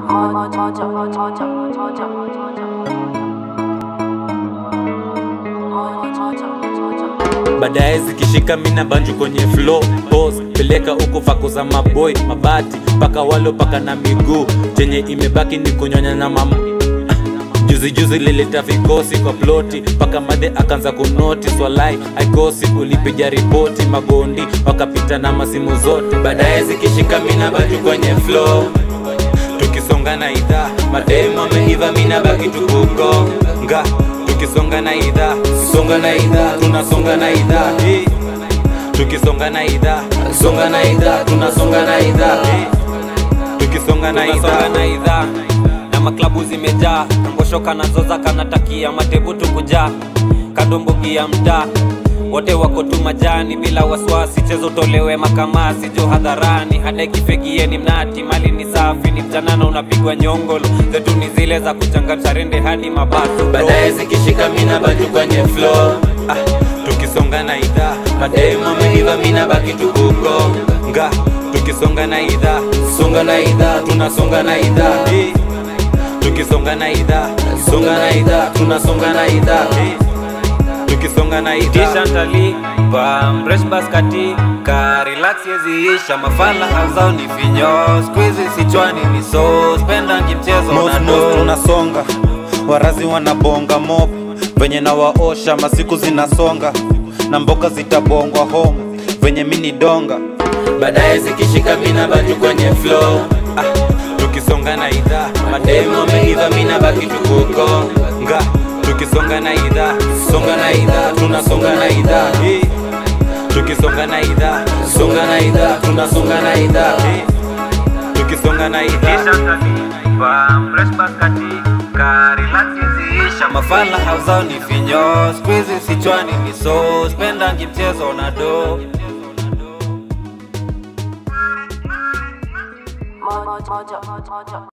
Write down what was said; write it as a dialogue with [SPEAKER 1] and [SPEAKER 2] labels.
[SPEAKER 1] baadaye zikishika mina banju kwenye flow pose peleka huko fako za maboy mabati mpaka walo paka na miguu chenye imebaki ni kunyonya na mam juzi juzi lileta vikosi kwa ploti mpaka madhe akaanza kunoti swalai aikosi ulipiga ripoti magondi wakapita na masimu zote baadaye zikishika mina banju kwenye flow tukisonga na idhaa mademu ameiva mina baki tukugonga tukisonga na idhaa songa na idhaa tunasonga na idhaa eh. tukisonga na idhaa songa na idhaa tunasonga na idhaa eh. tukisonga na idhaa
[SPEAKER 2] na idhaa na maklabu zimejaa kangoshoka nazoza kanatakia matebu tukujaa kadombogi ya mtaa wote wako tu majani bila wasiwasi chezo tolewe makamasi jo hadharani hada ikifegieni mnati mali ni safi ni mjanana unapigwa nyongolo zetu ni zile za kuchanganya rende hadi mabaso
[SPEAKER 1] baadaye zikishika mina baki kwenye flow ah, tukisonga na idhaa mademu ameiva mina baki tukugonga tukisonga na idhaa songa na idhaa tunasonga na idhaa eh. tukisonga na idhaa songa na idhaa tunasonga na idhaa eh. tukisonga na idhaa
[SPEAKER 2] tishantali pamresh baskati ka relax yeziisha mafala hauzao ni finyo skuizi sichwani ni so spendangi mchezo
[SPEAKER 3] Mos,
[SPEAKER 2] na
[SPEAKER 3] mos,
[SPEAKER 2] do
[SPEAKER 3] tunasonga warazi wanabonga mop venye na waosha masiku zinasonga na mboka zitabongwa home venye mini donga
[SPEAKER 1] baadaye zikishika mina baki kwenye flow ah, tukisonga na idhaa mademu ameiva mina baki tukugonga tukisonga na idhaa songa na idhaa tunasonga na idhaa eh. tukisonga na idhaa songa na idhaa tunasonga na idhaa eh. tukisonga na idhaa
[SPEAKER 2] mafala hauzao ni finyo skuizi sichwani ni so spendangi mchezo na do
[SPEAKER 4] Mojo, mojo, mojo, mojo.